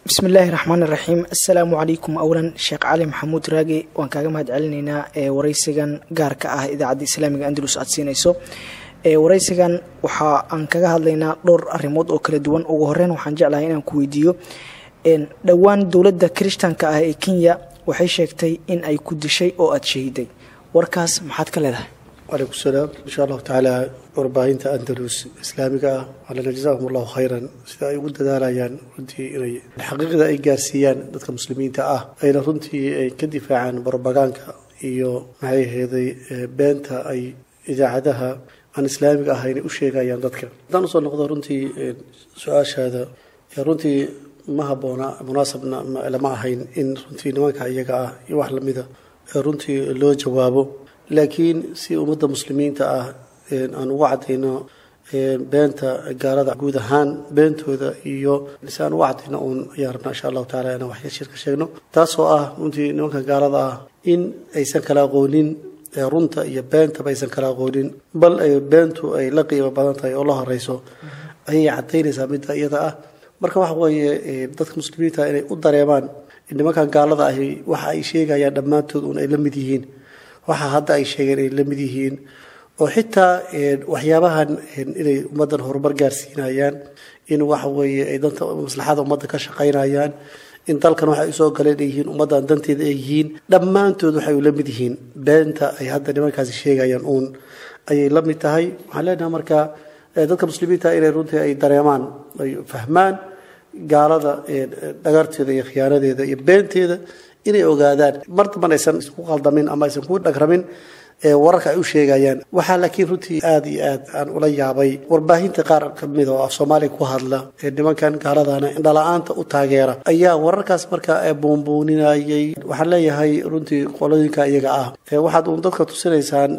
bismi illaahi raxmaan iraxiim assalaamu calaykum awlan sheekh cali maxamuud raage waan kaaga mahad celinaynaa ee waraysigan gaarka ah idaacadda islaamiga andalus aad siinayso waraysigan waxa aan kaga hadlaynaa dhowr arrimood oo kala duwan ugu horeyn waxaan jeclahay inaan ku weydiiyo dhowaan dowladda kirishtanka ah ee kenya waxay sheegtay in ay ku dishay oo aada shahiday warkaas maxaad ka leedahay calaykum salaam insha allahu tacaala warbaahinta andalus islaamiga ah alana jazakum allahu khayran sida ay ugu dadaalayaan runtii inay xaqiiqda ay gaarsiiyaan dadka muslimiinta ah ayna runtii ay ka difaacaan barbagaanka iyo maxay aheeday beenta ay idaacadaha aan islaamiga ahayn u sheegayaan dadka haddaan usoo noqdo runtii su-aashaada runtii ma haboona munaasabna lama ahayn in runtii nimanka iyaga ah iyo wax lamida runtii loo jawaabo laakiin si ummadda muslimiinta ah aan uga cadayno beenta gaalada guud ahaan beentooda iyo si aan uga cadayno uun ayaan rabnaa insha allahu tacala inaan wax shir ka sheegno taasoo ah runtii nimanka gaalada ah in aysan kala aqoonin runta iyo beentaba aysan kala aqoonin bal ay beentu ay la qiimo badan tahay oo la horeyso ayay cadaynaysaa midda iyada ah marka waxa weeye dadka muslimiinta inay u dareemaan nimankan gaalada ahi waxa ay sheegayaan dhammaantood uun ay la mid yihiin waxa hadda ay sheegeen ay la mid yihiin oo xitaa waxyaabahan inay ummaddan horumar gaarsiinayaan in waxa weeye ay danta maslaxada ummadda ka shaqaynayaan in dalkan waxa ay soo galeen ay yihiin ummaddan danteeda ay yihiin dhammaantood waxay la mid yihiin beenta ay hadda nimankaasi sheegayaan uun ayay la mid tahay waxaan leenahay marka dadka muslimiinta inay runtii ay dareemaan ay fahmaan gaalada dhagarteeda iyo khiyaanadeeda iyo beenteeda inay ogaadaan mar damban aysan isku qaldamin ama aysan ku dhagramin wararka ay u sheegayaan waxaa laakiin runtii aada iyo aad aan ula yaabay warbaahinta qaar kamid oo af soomaaliya ku hadla ee nimankan gaaladana indhala-aanta u taageera ayaa wararkaas markaa buunbuuninayay waxaan leeyahay runtii qolooyinka iyaga ah waxaad uun dadka tusinaysaan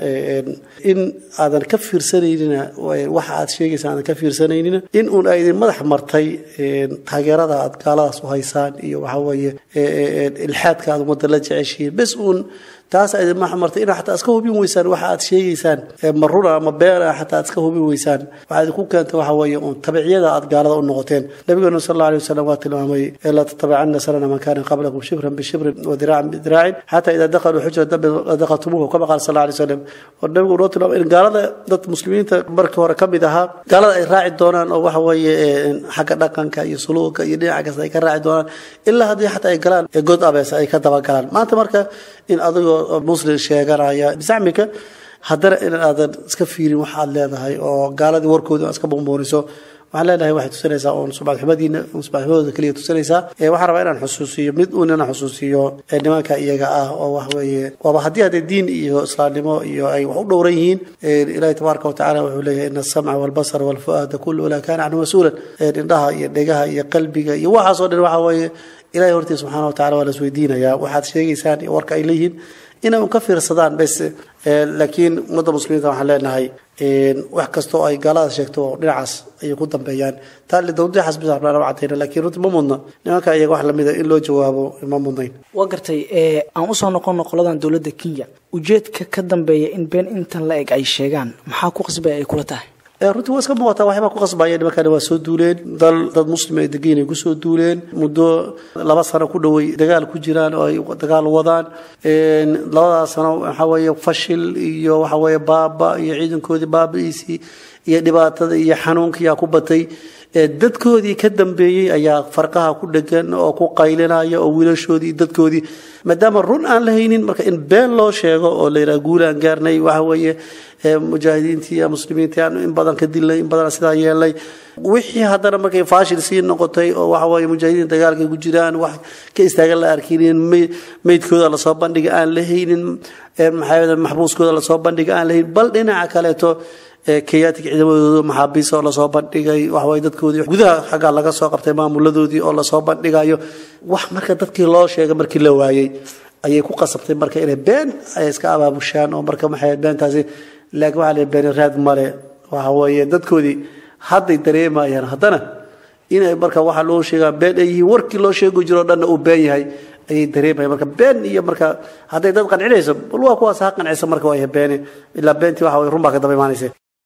in aadan ka fiirsanaynin waxa aad sheegaysaan aadan ka fiirsanaynin in uun ay idin madax martay taageerada aad gaaladaas u haysaan iyo waxa weeye ilxaadka aad ummadda la jeceshihiin bes uun taas idin martay ina xataa iska hubin weysaan waxa aad sheegaysaan ma runa ama beena xataa aad iska hubin weysaan waxaa idinku keenta waxa weeye uun tabiciyada aad gaalada u noqoteen nabigeenu sal alla alay wasalam waa tilmaamay laa tatabicana sanana man kana qablakum shibran bishibrin wa diraacan bidiraacin xataa idaa dakhaluu xujra dambi dakhaltumuuhu kama qaala sal alla alay wasalam oo nabigu noo tilmaamay in gaalada dad muslimiinta markii hore ka mid ahaa gaalada ay raaci doonaan oo waxa weeye xagga dhaqanka iyo suluuga iyo dhinaca kasta ay ka raaci doonaan ilaa haddii xataa ay galaan god abees ay ka dabagalaan maanta marka in adigoo muslim sheeganaya bisacmika haddana in aadan iska fiirin wax aad leedahay oo gaaladii warkooda aad iska buunbuuniso waxaan leenahay waxay tusinaysaa uun subadxumadiina subadxumadooda keliya tusinaysaa waxaan rabaa inaan xusuusiyo mid uun inaan xusuusiyo nimanka iyaga ah oo wax weeye waaba haddii hadee diin iyo islaamnimo iyo ay wax u dhowran yihiin ilaahi tabaaraka watacala wuxuu leeyahay ina asamca walbasara walfu'aada kullu ulaa kaana canhu mas-uulan indhaha iyo dhegaha iyo qalbiga iyo waxaasoo dhan waxa weeye ilahay hortiisa subxaana watacala waa la isweydiinayaa waxaad sheegaysaan iyo warka ay leeyihiin inay un ka fiirsadaan bes laakiin ummadda muslimiinta waxaan leenahay wax kastoo ay gaalada sheegto dhinacaas ayay ku dambeeyaan tadawdixaas bis rabnaa cadayna laakiin runtii ma mudna nimanka iyaga wax lamida in loo jawaabo ma mudnayn waa gartay aan usoo noqono qoladan dowladda kenya ujeedka ka dambeeya in been intan la eg ay sheegaan maxaa ku qasbaya ay kula tahay runtii waa iska muuqataa waxbaa ku qasbaya nimankani waa soo duuleen dal dad muslim ay degayn ay kusoo duuleen muddo laba sano ku dhoway dagaal ku jiraan oo ay dagaal wadaan labadaas sano waxaa weeye fashil iyo waxa weeye baaba iyo ciidankoodii baabi'iisii iyo dhibaatada iyo xanuunkiyaa ku batay dadkoodii ka dambeeyey ayaa farqaha ku dhegan oo ku qaylinaya oo wiilashoodii dadkoodii maadaama run aan la haynin marka in been loo sheego oo la yidhaha guul aan gaarnay waxa weeye mujaahidiintii muslimiintii aan in badan ka dilnay in badan sidaa yeelnay wixii haddana markay faashil sii noqotay oo waxa weeye mujaahidiin dagaalkay ku jiraan wax ka istaagan la arkinin meydkooda lasoo bandhiga aan la haynin maxaa maxbuuskooda lasoo bandhiga aan la haynin bal dhinaca kaleeto kayatig ciidamadooda maxaabiis oo lasoo bandhigay waxaway dadkoodii gudaha xaggaa laga soo qabtay maamuladoodii oo lasoo bandhigayo wax marka dadkii loo sheegay markii la waayey ayay ku qasabtay marka inay been ay iska abaabushaan oo marka maxay beentaasi laakiin waxaa la been raad male waxa weeye dadkoodii hadday dareemayaan haddana inay marka waxa loo sheegaa been ay yihiin warkii loo sheegi jiro dhanna uu been yahay ayay dareemaya marka been iyo marka hadday dad qancinayso bal waa kuwaas ha qancisa marka waa beene ilaa beentii waxa way run baa ka daba imaanaysa